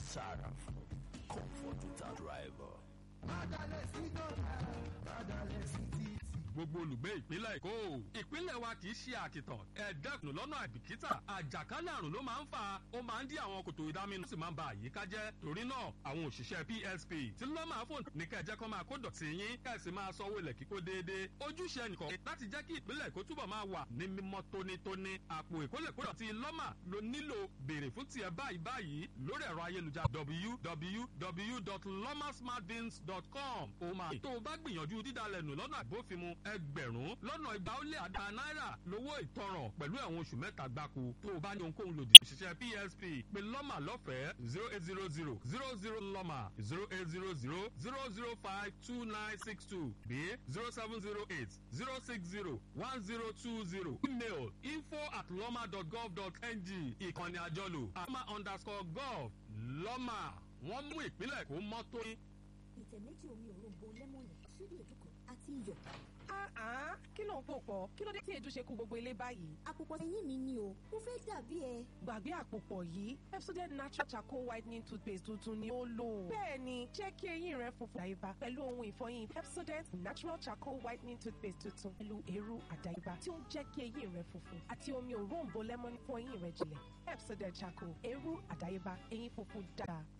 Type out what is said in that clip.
Saraf, comfort without rival. gbogbo olùgbé ìpínlẹ̀ èkó ìpínlẹ̀ wa kì í ṣe àkìtàn ẹ̀ẹ́dẹ́kùn lọ́nà àìbìkítà àjàkálẹ̀ àrùn ló máa ń fà ó máa ń dí àwọn kòtò ìdáminú sì máa ń ba àyíká jẹ́ torí náà àwọn òṣìṣẹ́ psp tí ló máa fò ní kẹjẹ kan máa kó dọ̀tí yín kẹ̀sì máa sanwó ilẹ̀ kíkó déédéé ojúṣe nìkan láti jẹ́ kí ìpínlẹ̀ èkó túbọ̀ máa wà ní mímọ́ tónítóní àpò ìkólẹ̀kódọ̀tí lọ́mà ló nílò béèrè fún tiẹ̀ báyìí báyìí lórí ẹ̀rọ ayélujára www.lomasmartbins.com ó máa tó o bá gbìyànjú dídalẹ̀ nù lọ́nà àbófinmu ẹgbẹ̀rún lọ́nà igba ó lé àdá náírà lówó ìtanràn pẹ̀lú ẹ̀wọ̀n oṣù mẹ́ta gbáko tó o bá ní ohunkóhun lòdì òṣìṣẹ́ psp pé lọ́mà lọ́fẹ̀ẹ́ zero eight zero zero zero zero lọ́mà zero eight zero zero zero zero five two nine six two bí zero seven zero eight zero six zero one zero two zero email info at lọ́mà dot gov dot ng ìkànnì àjọlò àmà underscore gov lọ́mà wọ́n mú ìpínlẹ̀ kó mọ́ tóní. ìtẹ̀ méjì omi òróǹbó lẹ́mọ̀nì ṣíbí èdè kan àti iyọ̀. Ah, kí ló ń pò pọ̀? Kí ló dé tí èdè ṣe kú gbogbo ilé báyìí? àpòpọ̀ ẹ̀yìn mi ni o mo fẹ́ dàbí ẹ. Gbàgbé àpòpọ̀ yìí, Pepsodent Natural Charcoal Whitening Toothpaste tuntun ni ó lò. Bẹ́ẹ̀ni, jẹ́ kí eyín rẹ funfun àyíbá pẹ̀lú ohun ìfọyín Pepsodent Natural Charcoal Whitening Toothpaste tuntun pẹ̀lú èrú àdáyébá tí ó ń jẹ́ kí eyín rẹ funfun àti omi òróǹbó lẹ́mọ́nì fún eyín rẹ jìnlẹ̀. Pepsodent Charcoal, èrú àdáyébá, eyín funfun dáa.